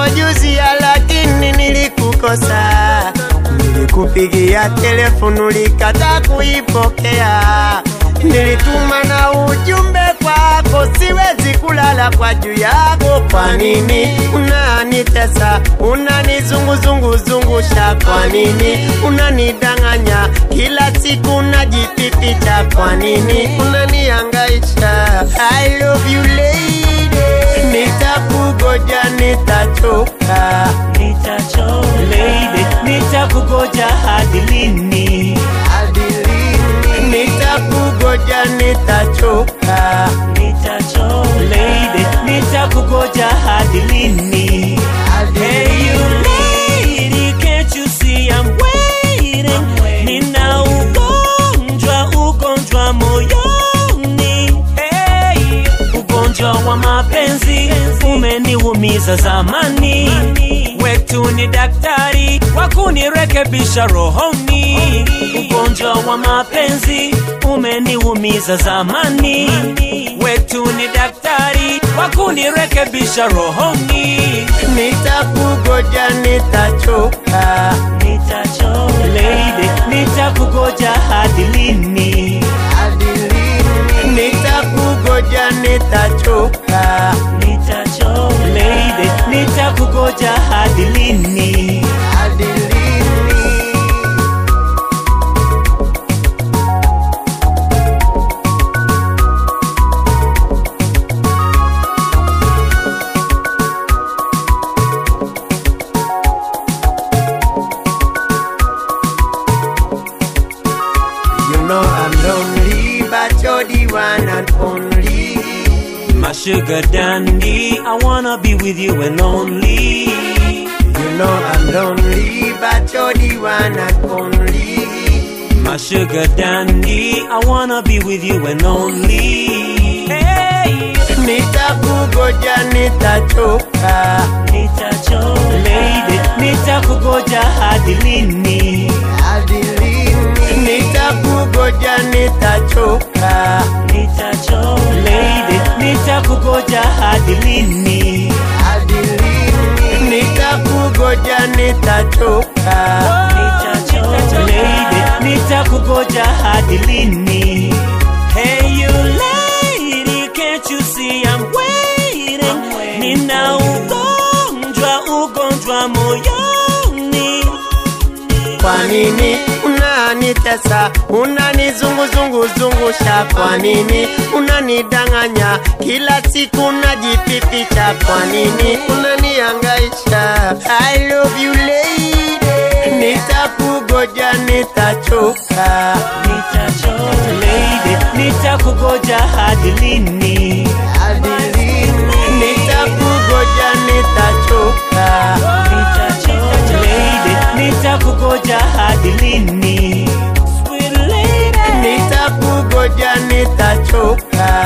yako juzi ya lakini nilikukosa. Nilikupigia telefonu ulikata kuipokea. Nilituma na ujumbe kwako, siwezi kulala kwa juu yako. Kwa nini unanitesa, unanizunguzunguzungusha? Kwa nini unanidanganya kila siku unajipipicha? Kwa nini unaniangaisha? I love you lady, nitakugoja, nitachoka Nitacho lady, nitakugoja hadi lini? hadi lini? Nitakugoja, nitachoka Nitacho lady, nitakugoja hadi lini? hadi Hey you lady, can't you see I'm waiting? Nina ugonjwa, ugonjwa moyoni. Hey, ugonjwa wa mapenzi umeniumiza zamani. Wetu ni daktari wa kunirekebisha rohoni. Ugonjwa wa mapenzi umeniumiza zamani. Wetu ni daktari wa kunirekebisha rohoni. Nitakugoja, nitachoka Nitacho lady, nitakugoja hadi lini? hadi lini? Nitakugoja, nitachoka Nitacho lady, nitakugoja hadi lini? hadi lini? You know I'm lonely, but you're the one and only. My sugar dandy, I wanna be with you and only. You know I'm lonely, but you're the one and only. My sugar dandy, I wanna be with you and only. Hey, Nitakugoja, nitachoka nitacho lady, nitakugoja hadi lini? hadi lini? Nitakugoja, nitachoka Nitacho lady, nitakugoja hadi lini? hadi lini? Nitakugoja, nitachoka Nitacho lady, nitakugoja hadi lini? Hey you lady, can't you see I'm waiting? Nina ugonjwa, ugonjwa moyoni. Kwa nini unanitesa, unanizunguzunguzungusha? Kwa nini unanidanganya kila siku unajipipicha? Kwa nini unaniangaisha? I love you lady, nitakugoja, nitachoka Nitacho lady, nitakugoja hadi lini? hadi lini? Nitakugoja, nitachoka Nitacho lady, nitakugoja hadi lini? Sweet lady, nitakugoja, nitachoka